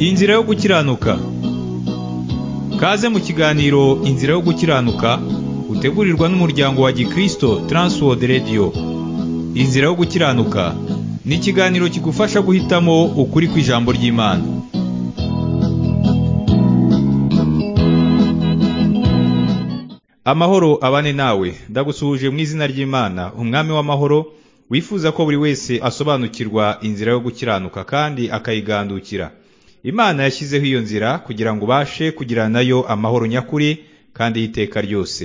Inzira yo gukiranuka Kaze mu kiganiro Inzira yo gukiranuka utegurirwa n'umuryango wa Gikristo Transworld Radio Inzira yo gukiranuka ni ikiganiro kigufasha guhitamo ukuri kw'ijambo ry'Imana Amahoro abane nawe ndagusuhuje mu izina ry'Imana umwami w'amahoro wifuza ko buri wese asobanukirwa inzira yo gukiranuka kandi akayigandukira imana yashyizeho iyo nzira kugira ngo ubashe kugira nayo amahoro nyakuri kandi y'iteka ryose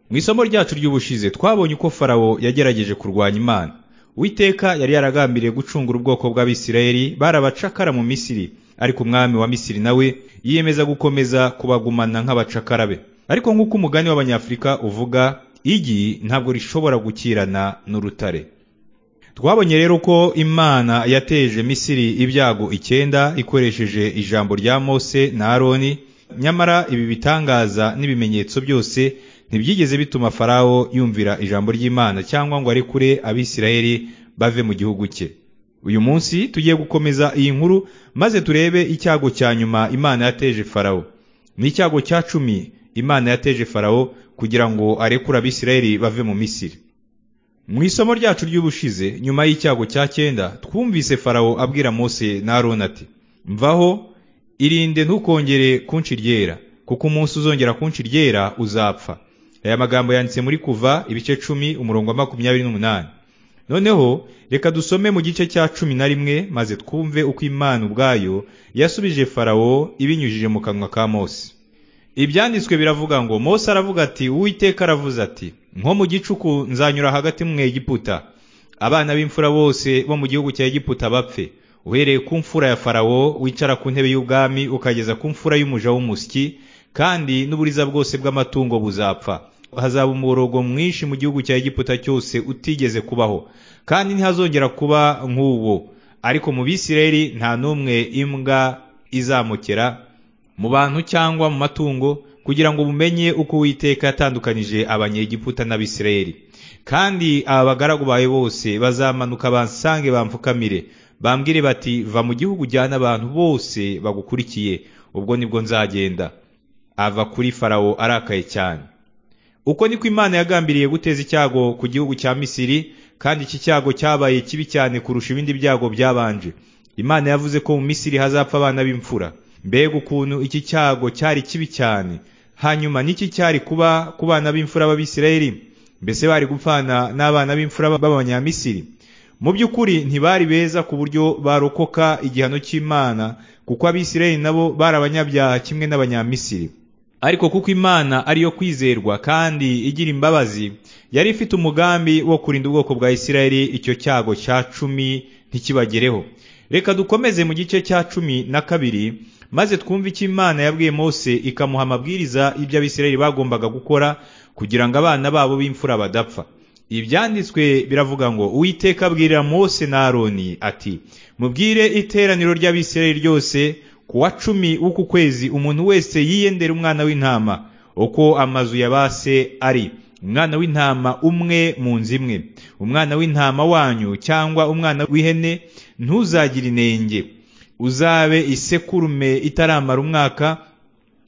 mu isomo ryacu ry'ubushize twabonye uko farawo yagerageje kurwanya imana uwiteka yari yaragambiriye gucungura ubwoko bw'abisirayeli barabacakara mu misiri ariko umwami wa misiri nawe yiyemeza gukomeza kubagumana nk'abacakara be ariko nk'uko umugani w'abanyafurika uvuga igi ntabwo rishobora gukirana n'urutare twabonye rero ko imana yateje misiri ibyago icyenda ikoresheje ijambo rya mose na aroni nyamara ibi bitangaza n'ibimenyetso byose ntibyigeze bituma farawo yumvira ijambo ry'imana cyangwa ngo arekure abisirayeli bave mu gihugu cye uyu munsi tugiye gukomeza iyi nkuru maze turebe icyago cya nyuma imana yateje farawo ni icyago cya cumi imana yateje farawo kugira ngo arekure abisirayeli bave mu misiri mu isomo ryacu ry'ubushize nyuma y'icyago cya cyenda twumvise farawo abwira mose na aroni ati mvaho irinde ntukongere kunshi ryera kuko umunsi uzongera kunshi ryera uzapfa aya magambo yanditse muri kuva ibice cumi umurongo wa makumyabiri n'umunani noneho reka dusome mu gice cya cumi na rimwe maze twumve uko imana ubwayo yasubije farawo ibinyujije mu kanwa ka mose ibyanditswe biravuga ngo mose aravuga ati uwiteka aravuze ati nko mu gicuku nzanyura hagati mu egiputa abana b'imfura bose bo mu gihugu cya egiputa bapfe uhereye ku mfura ya farawo wicara ku ntebe y'ubwami ukageza ku mfura y'umuja w'umusyi kandi n'uburiza bwose bw'amatungo buzapfa hazaba umuborogo mwinshi mu gihugu cya egiputa cyose utigeze kubaho kandi ntihazongera kuba nk'uwo ariko mu bisirayeli nta n'umwe imbwa izamukera mu bantu cyangwa mu matungo kugira ngo mumenye uko uwiteka yatandukanije abanyegiputa n'abisirayeli kandi aba bagaragu bawe bose bazamanuka bansange bamfukamire bambwire bati va mu gihugu ujyana abantu bose bagukurikiye ubwo nibwo nzagenda ava kuri farawo arakaye cyane uko niko imana yagambiriye guteza icyago ku gihugu cya misiri kandi iki cyago cyabaye kibi cyane kurusha ibindi byago byabanje imana yavuze ko mu misiri hazapfa abana b'imfura mbega ukuntu iki cyago cyari kibi cyane hanyuma n'iki cyari kuba ku bana b'imfura b'abisirayeli mbese bari gupfana n'abana b'imfura b'abanyamisiri mu by'ukuri ntibari beza ku buryo barokoka igihano cy'imana kuko abisirayeli nabo bari abanyabyaha kimwe n'abanyamisiri ariko kuko imana ariyo kwizerwa kandi igira imbabazi yari ifite umugambi wo kurinda ubwoko bwa isirayeli icyo cyago cya cumi ntikibagereho reka dukomeze mu gice cya cumi na kabiri maze twumve icyo imana yabwiye mose ikamuha amabwiriza y'ibyo abisirayeli bagombaga gukora kugira ngo abana babo b'imfura badapfa ibyanditswe biravuga ngo uwiteka abwirira mose na aroni ati mubwire iteraniro ry'abisirayeli ryose ku wa cumi w'uku kwezi umuntu wese yiyendera umwana w'intama uko amazu ya ba se ari umwana w'intama umwe mu nzu imwe umwana w'intama wanyu cyangwa umwana w'ihene ntuzagire inenge uzabe isekurume itaramara umwaka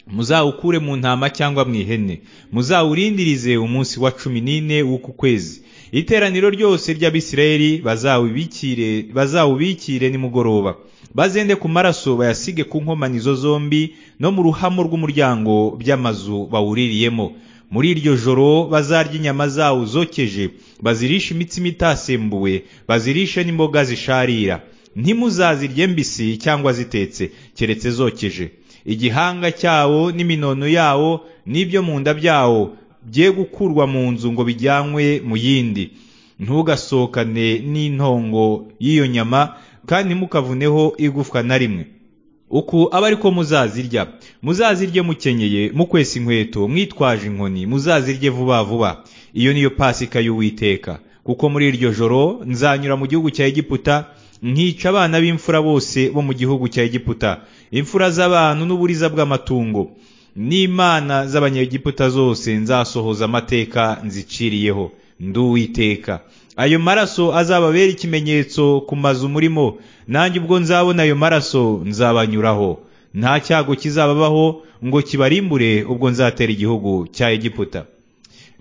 muzawukure mu ntama cyangwa mu ihene muzawurindirize umunsi wa cumi n'ine w'uku kwezi iteraniro ryose ry'abisirayeli bazawubikire bazawubikire nimugoroba bazende ku maraso bayasige ku nkomanizo zombi no mu ruhamo rw'umuryango by'amazu bawuririyemo muri iryo joro bazarya inyama zawo zokeje bazirishe imitsima itasembuwe bazirishe n'imboga zisharira ntimuzazirye mbisi cyangwa zitetse keretse zokeje igihanga cyawo n'iminono yawo n'ibyo mu nda byawo bye gukurwa mu nzu ngo bijyanwe mu yindi ntugasohokane n'intongo y'iyo nyama kandi ntimukavuneho igufwa na rimwe uku aba ariko muzazirya muzazirye mukenyeye mukwesa inkweto mwitwaje inkoni muzazirye vuba vuba iyo niyo pasika y'uwiteka kuko muri iryo joro nzanyura mu gihugu cya egiputa nkica abana b'imfura bose bo mu gihugu cya egiputa imfura z'abantu n'uburiza bw'amatungo n'imana z'abanyegiputa zose nzasohoza amateka nziciriyeho nduwiteka ayo maraso azababera ikimenyetso ku mazu murimo nanjye ubwo nzabona ayo maraso nzabanyuraho nta cyago kizababaho ngo kibarimbure ubwo nzatera igihugu cya Egiputa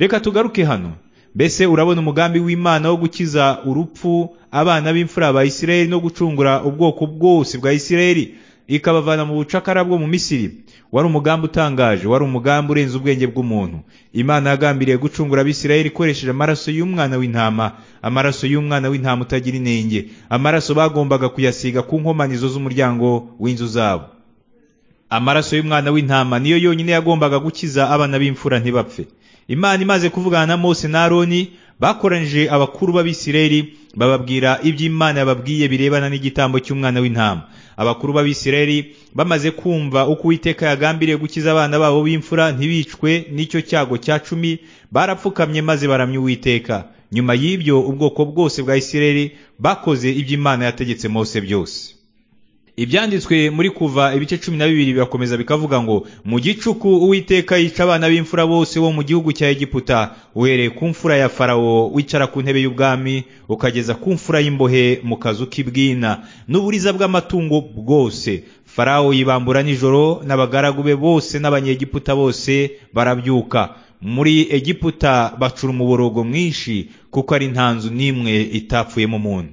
reka tugaruke hano mbese urabona umugambi w'Imana wo gukiza urupfu abana b'imfura ba Isirayeli no gucungura ubwoko bwose bwa Isirayeli ikabavana mu bucakara bwo mu Misiri wari umugambi utangaje wari umugambi urenze ubwenge bw'umuntu Imana yagambiriye gucungura abisirayeli ikoresheje amaraso y'umwana w'intama amaraso y'umwana w'intama utagira inenge amaraso bagombaga kuyasiga ku nkomanizo z'umuryango w'inzu zabo amaraso y'umwana w'intama niyo yonyine yagombaga gukiza abana b'imfura ntibapfe imana imaze kuvugana na mose na aroni bakoranije abakuru b'abisirayeli bababwira ibyo imana yababwiye birebana n'igitambo cy'umwana w'intama abakuru b'abisirayeli bamaze kumva uko uwiteka yagambiriye gukiza abana babo b'imfura ntibicwe n'icyo cyago cya cumi barapfukamye maze baramya uwiteka nyuma y'ibyo ubwoko bwose bwa isirayeli bakoze ibyo imana yategetse mose byose ibyanditswe muri kuva ibice cumi na bibiri birakomeza bikavuga ngo mu gicuku uwiteka yica abana b'imfura bose bo mu gihugu cya egiputa uhereye ku mfura ya farawo wicara ku ntebe y'ubwami ukageza ku mfura y'imbohe mu kazu k'ibwina n'uburiza bw'amatungo bwose farawo yibambura nijoro n'abagaragu be bose n'abanyegiputa bose barabyuka muri egiputa bacura umuborogo mwinshi kuko ari nta nzu n'imwe itapfuyemo umuntu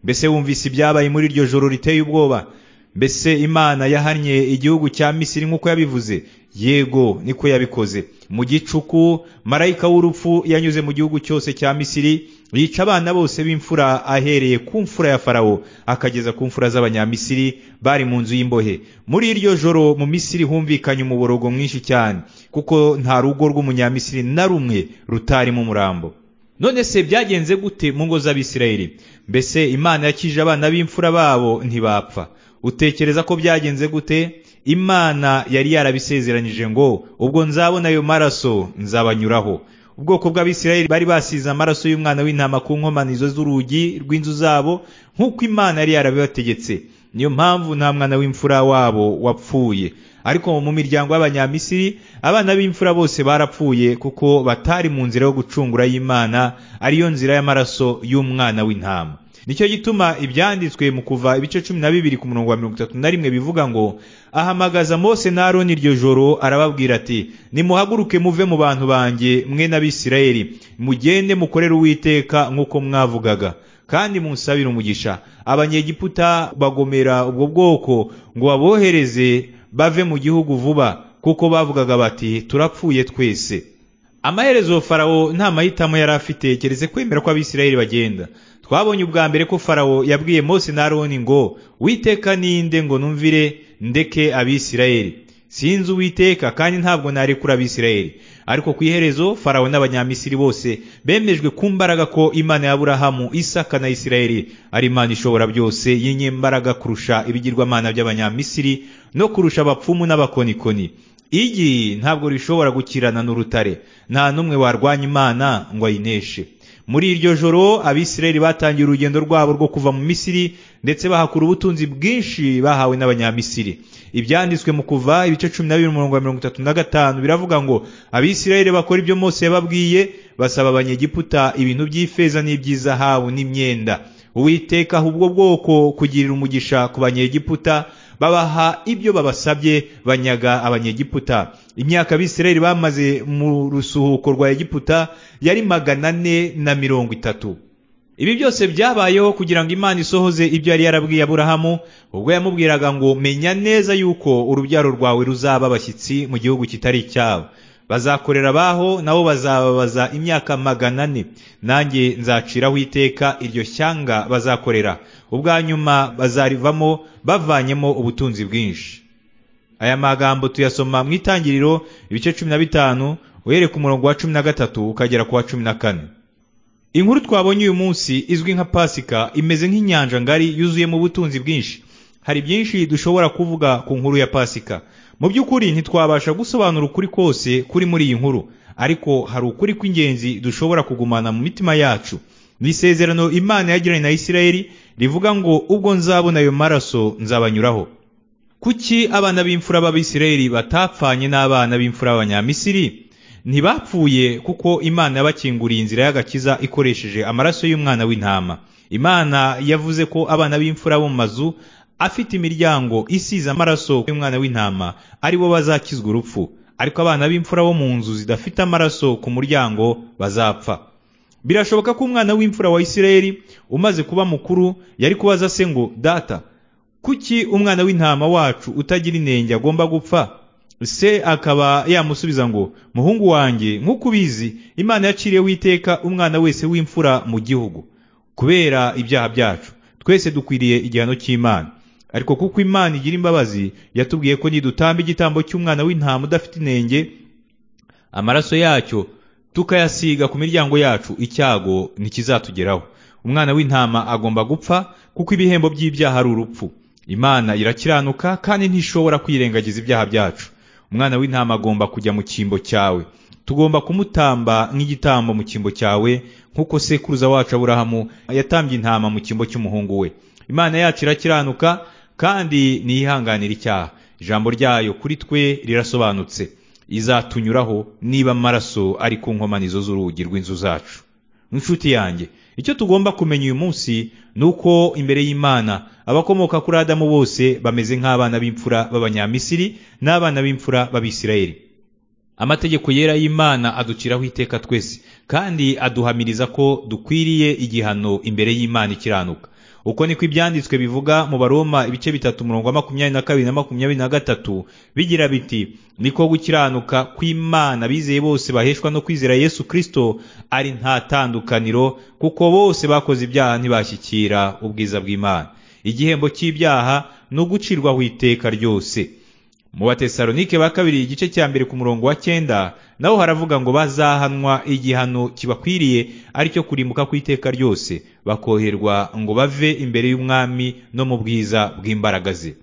mbese wumvise ibyabaye muri iryo joro riteye ubwoba mbese imana yahannye igihugu cya misiri nk'uko yabivuze yego niko yabikoze mu gicuku marayika w'urupfu yanyuze mu gihugu cyose cya misiri yica abana bose b'imfura ahereye ku mfura ya farawo akageza ku mfura z'abanyamisiri bari mu nzu y'imbohe muri iryo joro mu misiri humvikanye umuborogo mwinshi cyane kuko nta rugo rw'umunyamisiri na rumwe rutarimo umurambo none se byagenze gute mu ngo z'abisirayeli mbese imana yakije abana b'imfura babo ntibapfa utekereza ko byagenze gute imana yari yarabisezeranyije ngo ubwo nzabona ayo maraso nzabanyuraho ubwoko bw'abisirayeli bari basize amaraso y'umwana w'intama ku nkomanizo z'urugi rw'inzu zabo nk'uko imana yari yarabibategetse niyo mpamvu nta mwana w'imfura wabo wapfuye ariko mu miryango y'abanyamisiri abana b'imfura bose barapfuye kuko batari mu nzira yo gucungura y'imana ariyo nzira y'amaraso y'umwana w'intama nicyo gituma ibyanditswe mu kuva ibice cumi na bibiri ku murongo wa mirongo itatu na rimwe bivuga ngo ahamagaza mose na aroni iryo joro arababwira ati nimuhaguruke muve mu bantu banjye mwe n'abisirayeli mugende mukorere uwiteka nk'uko mwavugaga kandi munsabire umugisha abanyegiputa bagomera ubwo bwoko ngo babohereze bave mu gihugu vuba kuko bavugaga bati turapfuye twese amaherezo farawo nta mahitamo yari afite keretse kwemera ko abisirayeli bagenda twabonye ubwa mbere ko farawo yabwiye mose na aroni ngo witeka ninde ngo numvire ndeke abisirayeli sinzi uwiteka kandi ntabwo narekura abisirayeli ariko ku iherezo farawo n'abanyamisiri bose bemejwe ku mbaraga ko imana ya aburahamu isaka na isirayeli ari imana ishobora byose y'inyembaraga kurusha ibigirwamana by'abanyamisiri no kurusha abapfumu n'abakonikoni igi ntabwo rishobora gukirana n'urutare nta n'umwe warwanya imana ngo ayineshe muri iryo joro abisirayeli batangiye urugendo rwabo rwo kuva mu misiri ndetse bahakura ubutunzi bwinshi bahawe n'abanyamisiri ibyanditswe mu kuva ibice cumi na bibiri umurongo wa mirongo itatu na gatanu biravuga ngo abisirayeli bakora ibyo mose yababwiye basaba abanyegiputa ibintu by'ifeza n'iby'izahabu n'imyenda uwiteka ubwo bwoko kugirira umugisha ku banyegiputa babaha ibyo babasabye banyaga abanyegiputa imyaka abisirayeli bamaze mu rusuhuko rwa egiputa yari magana ane na mirongo itatu ibi byose byabayeho kugira ngo imana isohoze ibyo yari yarabwiye aburahamu ubwo yamubwiraga ngo menya neza yuko urubyaro rwawe ruzaba abashyitsi mu gihugu kitari icyabo bazakorera abaho nabo bazababaza imyaka magana ane nanjye nzaciraho iteka iryo shyanga bazakorera ubwa nyuma bazarivamo bavanyemo ubutunzi bwinshi aya magambo tuyasoma mu itangiriro ibice cumi na bitanu uhereye ku murongo wa cumi na gatatu ukagera ku wa cumi na kane inkuru twabonye uyu munsi izwi nka pasika imeze nk'inyanja ngari yuzuyemo ubutunzi bwinshi hari byinshi dushobora kuvuga ku nkuru ya pasika mu by'ukuri ntitwabasha gusobanura ukuri kose kuri muri iyi nkuru ariko hari ukuri kw'ingenzi dushobora kugumana mu mitima yacu ni isezerano imana yagiranye na isirayeli rivuga ngo ubwo nzabona ayo maraso nzabanyuraho kuki abana b'imfura b'abisirayeli batapfanye n'abana b'imfura b'abanyamisiri ntibapfuye kuko imana yabakinguriye inzira y'agakiza ikoresheje amaraso y'umwana w'intama imana yavuze ko abana b'imfura bo mu mazu afite imiryango isize amaraso y'umwana w'intama ari bo bazakizwa urupfu ariko abana b'imfura bo mu nzu zidafite amaraso ku muryango bazapfa birashoboka ko umwana w'imfura wa isirayeli umaze kuba mukuru yari kubaza se ngo data kuki umwana w'intama wacu utagira inenge agomba gupfa se akaba yamusubiza ngo muhungu wanjye nk'uko ubizi imana yaciriye witeka umwana wese w'imfura mu gihugu kubera ibyaha byacu twese dukwiriye igihano cy'imana ariko kuko imana igira imbabazi yatubwiye ko nidutamba igitambo cy'umwana w'intama udafite inenge amaraso yacyo tukayasiga ku miryango yacu icyago ntikizatugeraho umwana w'intama agomba gupfa kuko ibihembo by'ibyaha ari urupfu imana irakiranuka kandi ntishobora kwirengagiza ibyaha byacu umwana w'intama agomba kujya mu cyimbo cyawe tugomba kumutamba nk'igitambo mu cyimbo cyawe nk'uko sekuruza wacu aburahamu yatambye intama mu cyimbo cy'umuhungu we imana yacu irakiranuka kandi ntiyihanganira icyaha ijambo ryayo kuri twe rirasobanutse izatunyuraho niba amaraso ari ku nkomanizo z'urugi rw'inzu zacu inshuti yanjye icyo tugomba kumenya uyu munsi ni uko imbere y'imana abakomoka kuri adamu bose bameze nk'abana b'imfura b'abanyamisiri n'abana b'imfura b'abisirayeli amategeko yera y'imana aduciraho iteka twese kandi aduhamiriza ko dukwiriye igihano imbere y'imana ikiranuka uko niko ibyanditswe bivuga mu baroma ibice bitatu umurongo wa makumyabiri na kabiri na makumyabiri na gatatu bigira biti niko gukiranuka kw'imana bizeye bose baheshwa no kwizera yesu kirisito ari nta tandukaniro kuko bose bakoze ibyaha ntibashyikira ubwiza bw'imana igihembo cy'ibyaha ni ugucirwaho iteka ryose mu batesalonike ba kabiri igice cya mbere ku murongo wa cyenda naho haravuga ngo bazahanwa igihano kibakwiriye aricyo kurimbuka ku iteka ryose bakoherwa ngo bave imbere y'umwami no mu bwiza bw'imbaraga ze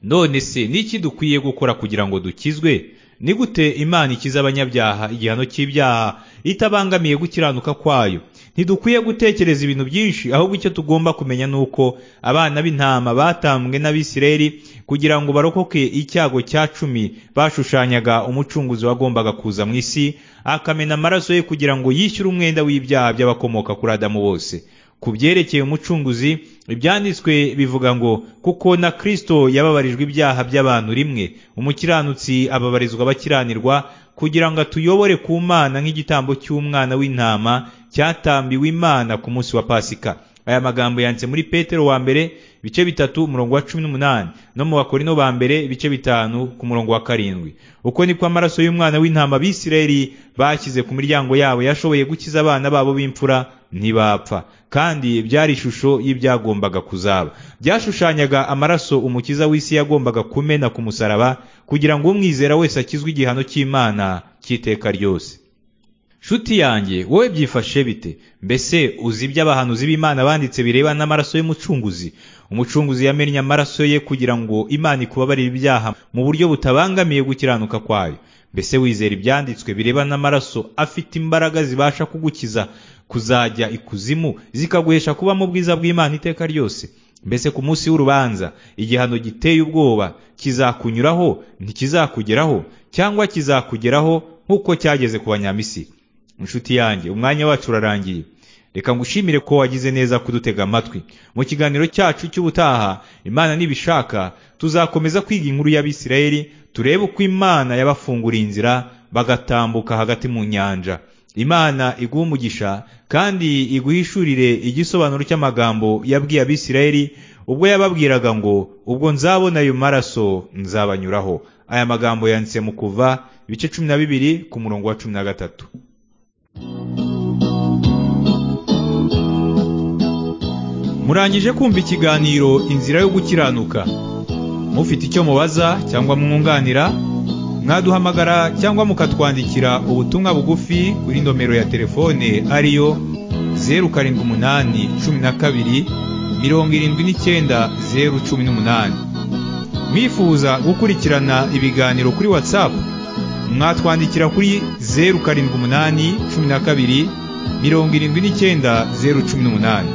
none se n'iki dukwiye gukora kugira ngo dukizwe ni gute imana ikiza abanyabyaha igihano cy'ibyaha itabangamiye gukiranuka kwayo ntidukwiye gutekereza ibintu byinshi ahubwo icyo tugomba kumenya ni uko abana b'intama batambwe n'abisireri kugira ngo barokoke icyago cya cumi bashushanyaga umucunguzi wagombaga kuza mu isi akamena amaraso ye kugira ngo yishyure umwenda w'ibyaha by'abakomoka kuri adamu bose ku byerekeye umucunguzi ibyanditswe bivuga ngo kuko na kirisito yababarijwe ibyaha by'abantu rimwe umukiranutsi ababarizwa abakiranirwa kugira ngo atuyobore ku mana nk'igitambo cy'umwana w'intama cyatambiwe imana ku munsi wa pasika aya magambo yanditse muri petero wa mbere ibice bitatu umurongo wa cumi n'umunani no mu bakorino ba mbere ibice bitanu ku murongo wa karindwi uko niko amaraso y'umwana w'intama abisirayeli bashyize ku miryango yabo yashoboye gukiza abana babo b'imfura ntibapfa kandi byari ishusho y'ibyagombaga kuzaba byashushanyaga amaraso umukiza w'isi yagombaga kumena ku musaraba kugira ngo umwizera wese akizwe igihano cy'imana cy'iteka ryose shuti yanjye wowe byifashe bite mbese uzi ibyo abahanuzi b'imana banditse birebana n'amaraso y'umucunguzi umucunguzi yamennye amaraso ye kugira ngo imana ikubabarire ibyaha mu buryo butabangamiye gukiranuka kwayo mbese wizera ibyanditswe birebana n'amaraso afite imbaraga zibasha kugukiza kuzajya ikuzimu zikaguhesha kuba mu bwiza bw'imana iteka ryose mbese ku munsi w'urubanza igihano giteye ubwoba kizakunyuraho ntikizakugeraho cyangwa kizakugeraho nk'uko cyageze ku banyamisiri inshuti yanjye umwanya wacu urarangiye reka ngushimire ko wagize neza kudutega amatwi mu kiganiro cyacu cy'ubutaha imana nibishaka tuzakomeza kwiga inkuru y'abisirayeli turebe uko imana yabafunguriye inzira bagatambuka hagati mu nyanja imana iguha umugisha kandi iguhishurire igisobanuro cy'amagambo yabwiye abisirayeli ubwo yababwiraga ngo ubwo nzabona ayo maraso nzabanyuraho aya magambo yanditse mu kuva ibice cumi na bibiri ku murongo wa cumi na gatatu murangije kumva ikiganiro inzira yo gukiranuka mufite icyo mubaza cyangwa mwunganira mwaduhamagara cyangwa mukatwandikira ubutumwa bugufi kuri nomero ya telefone ariyo zeru karindwi umunani cumi na kabiri mirongo irindwi n'icyenda zeru cumi n'umunani mwifuza gukurikirana ibiganiro kuri watsapu mwatwandikira kuri zeru karindwi umunani cumi na kabiri mirongo irindwi n'icyenda zeru cumi n'umunani